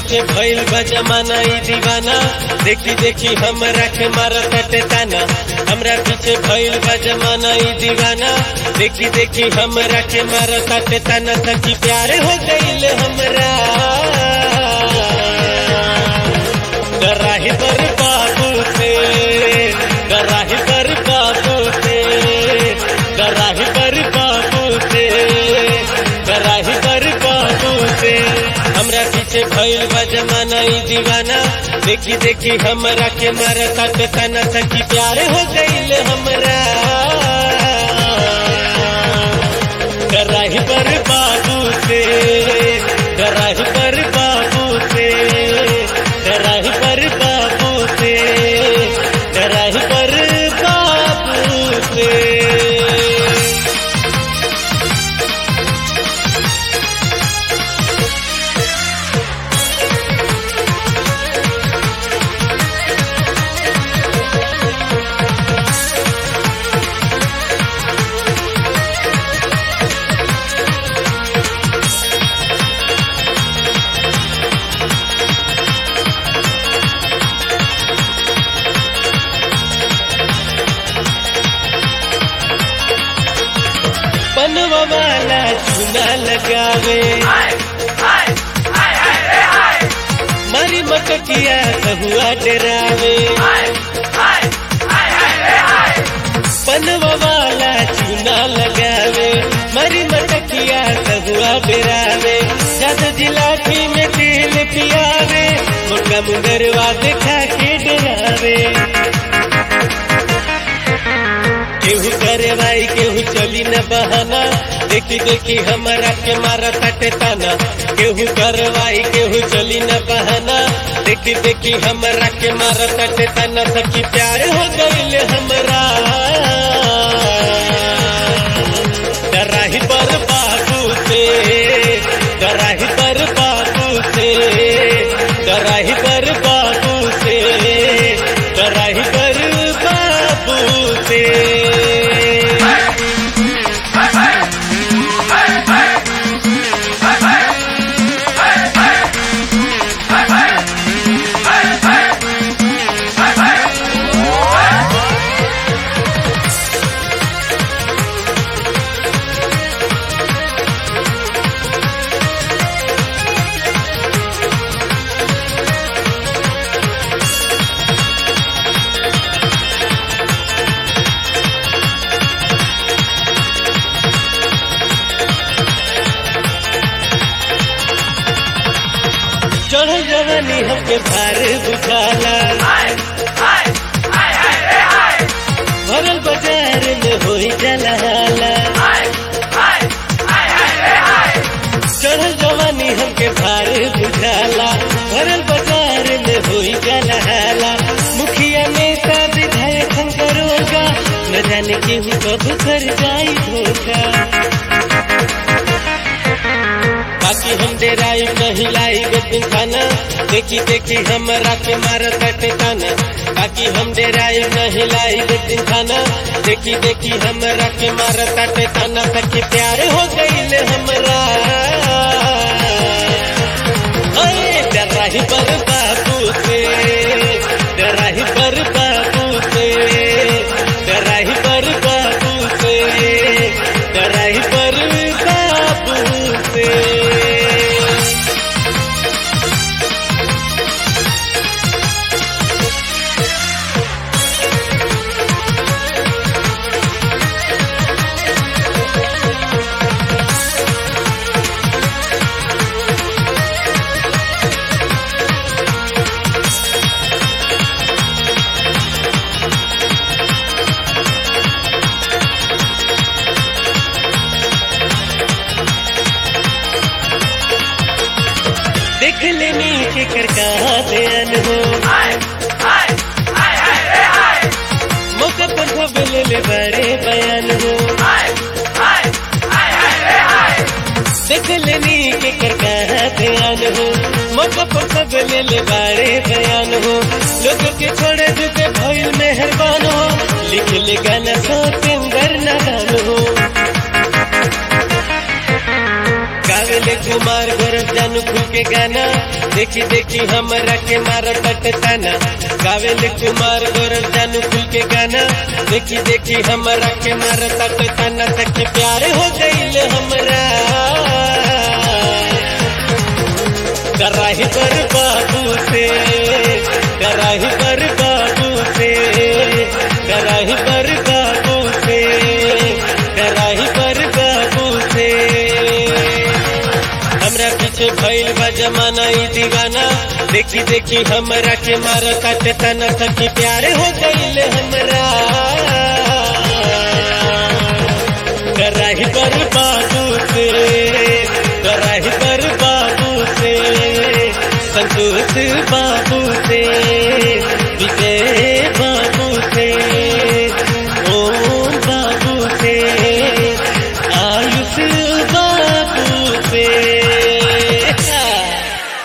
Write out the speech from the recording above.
पीछे भइल बा जमाना ई दीवाना देखी देखी हमरा के मारत ताटे ताना हमरा पीछे भइल बा जमाना ई दीवाना देखी देखी हमरा के मारत ताटे ताना सखी प्यार हो गइल हमरा कराही पर बाबू से कराही पर बाबू से कराही पर बाबू से कराही पर बाबू से हमरा पीछे भइल बा जमाना ई दीवाना देखी देखी हमरा के मारता ते तना सखी प्यार हो गइल हमरा कराही पर बाबू से कराही पर बाबू से कराही पर बाबू से कराही पर बाबू से बनवा वाला चूना लगावे मारी मकटिया कहुआ डरावे बनवा वाला चूना लगावे मारी मटकिया कहुआ डरावे जद जिलाठी में तेल पियावे मोटा मुंगरवा देखा के डरावे केहू करे भाई केहू चली न बहाना देखी देखी हमारा के मारा तटे ताना केहू करवाई केहू चली न बहाना देखी देखी हमारा के मारा तटे ताना सखी प्यार हो गइल हमरा डराही पर बाबू से डराही पर बाबू से डराही पर बाबू से डराही पर बाबू से चढ़ जवानी हमके भार बुझाला भरल बाजार में होई जलाला चढ़ जवानी हमके भार बुझाला भरल बाजार में होई जलाला मुखिया नेता विधायक हम करोगा न जाने केहू कब कर जाई धोखा बाकी हम डेराई नहीं लाई दिन खाना देखी देखी हमरा के मार कटे ताना बाकी हम डेराई नहीं लाई दिन खाना देखी देखी हमरा के मार कटे ताना सखी प्यार हो गईल हमरा ओए डराही पर बाबू से डराही पर बाबू से डराही पर बाबू से डराही पर बाबू से देख लेनी के कर कहा ध्यान हो मौका पर खबर ले बड़े बयान हो देख लेनी के कर कहा ध्यान हो मौका पर खबर ले बड़े बयान हो लोग के छोड़े जुके भइल मेहरबान हो लिख ले गाना सो सिंगर नादान हो गावेले कुमार गोरख जानू जानू खुल के गाना देखी देखी हमरा के मार ताना गावेल कुमार गौरव जानू खुल के गाना देखी देखी हमरा के मार ताना तक प्यार हो गईल हमरा कराही पर बाबू से कराही पर बाबू से कराही पर बाबू से कराही पर बाबू से हमरा पीछे भइल बा जमाना ई दीवाना देखी देखी हमरा के मार काटे तना सखी प्यार हो गईल हमरा कराही पर बाबू से कराही पर बाबू से संतोष बाबू से विजय बाबू से